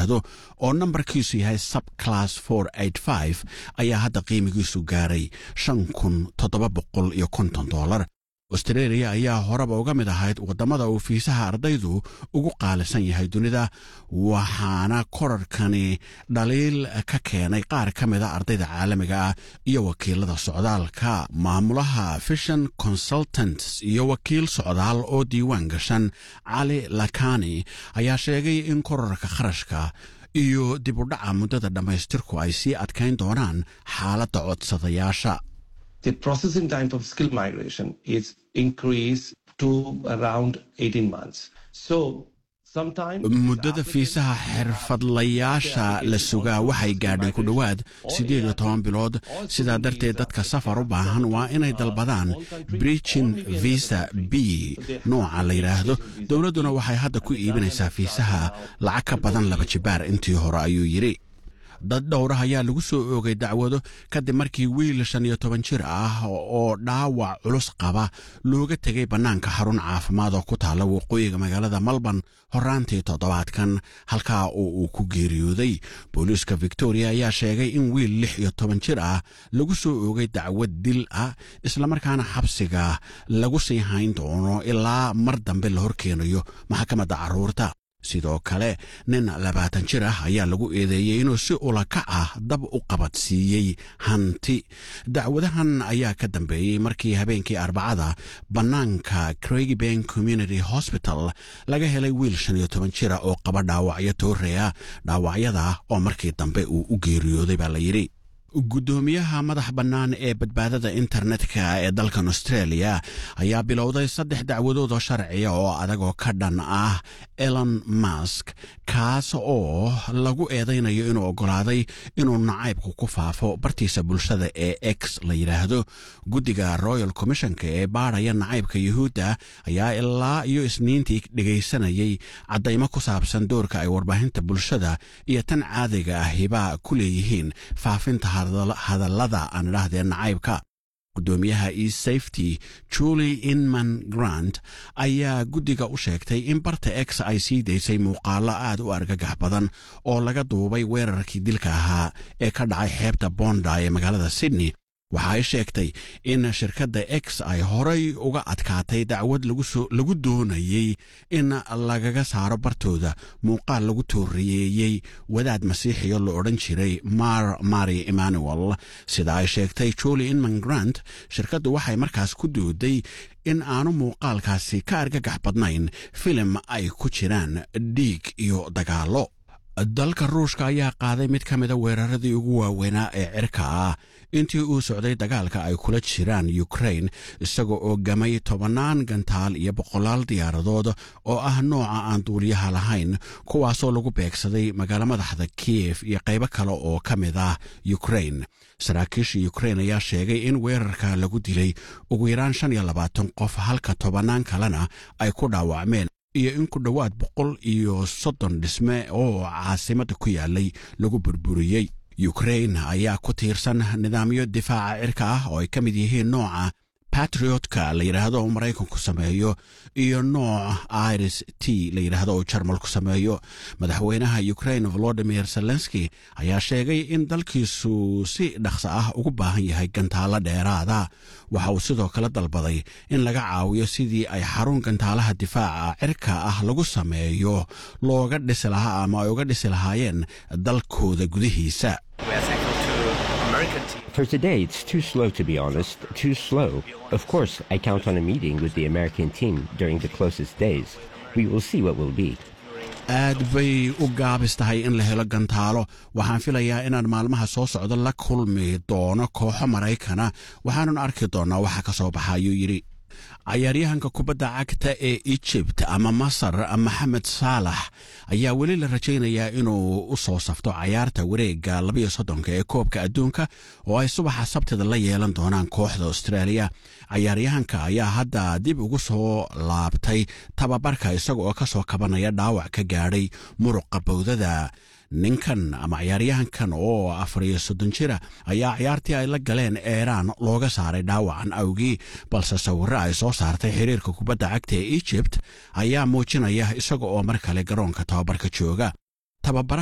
yidhaahdo oo nambarkiisu yahay subclass for ayaa hadda qiimigiisu gaaray shan kun toddoba boqol iyo konton dollar austreeliya ayaa horeba uga mid ahayd waddamada uu fiisaha ardaydu ugu qaalisan yahay dunida waxaana korarkani dhaliil ka keenay qaar ka mida ardayda caalamiga ah iyo wakiilada socdaalka maamulaha fishan consultants iyo wakiil socdaal oo diiwaan gashan cali lakani ayaa sheegay in korarka kharashka iyo dib u dhaca muddada dhammaystirku ay sii adkayn doonaan xaaladda codsadayaasha the processing time for skill migration is increased to around 18 months. So muddada fiisaha xirfadlayaasha la sugaa waxay gaadhay ku dhowaad siddeed iyo toban bilood sidaa darteed dadka safar u baahan waa inay dalbadaan bridgin visa b nooca la yidhaahdo dowladduna waxay hadda ku iibinaysaa fiisaha lacag ka badan laba jibaar intii hore ayuu yidhi dad dhowrah ayaa lagu soo oogay dacwado kadib markii wiil shan iyo toban jir ah oo dhaawac culus qaba looga tegay bannaanka xarun caafimaad oo ku taalla waqooyiga magaalada malborn horaantii toddobaadkan halkaa oo uu ku geeriyooday booliiska victoria ayaa sheegay in wiil lix iyo toban jir ah lagu soo oogay dacwad dil ah islamarkaana xabsiga lagu sii hayn doono ilaa mar dambe la horkeenayo maxkamadda carruurta sidoo kale nin labaatan jir ah ayaa lagu eedeeyey inuu si ulakac ah dab u qabadsiiyey hanti dacwadahan ayaa ka dambeeyey markii habeenkii arbacada bannaanka craigben community hospital laga helay wiil shan iyo toban jira oo qaba dhaawacyo tooreya dhaawacyada oo markii dambe uu u geeriyooday baa la yidhi guddoomiyaha madax bannaan ee badbaadada internetka ee dalkan australia ayaa bilowday saddex dacwadood oo sharciya oo adagoo ka dhan ah elon mask kaas oo lagu eedaynayo inuu oggolaaday inuu nacaybku ku faafo bartiisa bulshada ee x la yidhaahdo guddiga royal commissionka ee baadhaya nacaybka yuhuudda ayaa ilaa iyo isniintii dhegaysanayay caddaymo ku saabsan doorka ay warbaahinta bulshada iyo tan caadiga ahiba ku leeyihiin faafinta hadallada aan idhaahdee nacaybka guddoomiyaha e safety julie inman grant ayaa guddiga u sheegtay in barta x ay sii daysay muuqaallo aad u argagax badan oo laga duubay weerarkii dilka ahaa ee ka dhacay xeebta bonda ee magaalada sydney waxa ay sheegtay in shirkadda x ay horay uga adkaatay dacwad lagu doonayey in lagaga saaro bartooda muuqaal lagu tooriyeeyey wadaad masiixiyo la odhan jiray mar mari emmanuel sida ay sheegtay julie inman grant shirkaddu waxay markaas ku dooday in aanu muuqaalkaasi ka argagax badnayn filim ay ku jiraan dhiig iyo dagaallo dalka ruushka ayaa qaaday mid ka mida weeraradii ugu waaweynaa ee cirka ah intii uu socday dagaalka ay kula jiraan ukrain isaga oo gamay tobannaan gantaal iyo boqolaal diyaaradood oo ah nooca aan duuliyaha lahayn kuwaasoo lagu beegsaday magaalo madaxda kiyef iyo qaybo kale oo ka mid ah ukrain saraakiisha ukrain ayaa sheegay in weerarka lagu dilay ugu yaraan shan iyo labaatan qof halka tobannaan kalena ay ku dhaawacmeen iyo in ku dhowaad boqol iyo soddon dhisme oo caasimadda ku yaalay lagu burburiyey ukrain ayaa ku tiirsan nidaamyo difaaca cirka ah oo ay ka mid yihiin nooca batriotka la yidhaahdo oo maraykanku sameeyo iyo nooc iris t la yidhaahdo oo jarmalku sameeyo madaxweynaha ukrain volodimir zelenski ayaa sheegay in dalkiisu si dhaqso ah ugu baahan yahay gantaalo dheeraada waxa uu sidoo kale dalbaday in laga caawiyo sidii ay xarun gantaalaha difaaca cirka ah lagu sameeyo looga dhisi lahaa ama ay uga dhisi lahaayeen dalkooda gudihiisa For today, it's too slow to be honest, too slow. Of course, I count on a meeting with the American team during the closest days. We will see what will be. aad bay u gaabis tahay in la helo gantaalo waxaan filayaa inaan maalmaha soo socdo la kulmi doono kooxo maraykana waxaanan arki doonnaa waxa ka soo baxa ayuu yidhi cayaaryahanka kubadda cagta ee ejibt ama masar maxamed saalax ayaa weli la rajaynayaa inuu u soo safto cayaarta wareegga labayo soddonka ee koobka adduunka oo ay subaxa sabtida la yeelan doonaan kooxda austraaliya cayaaryahanka ayaa hadda dib ugu soo laabtay tababarka isaga oo ka soo kabanaya dhaawac ka gaadhay muruqa bowdada ninkan ama cayaaryahankan oo afar iyo soddon jira ayaa cayaartii ay la galeen eeraan looga saaray dhaawacan awgii balse sawirro ay soo saartay xiriirka kubadda cagta ee ejibt ayaa muujinaya isaga oo mar kale garoonka tababarka jooga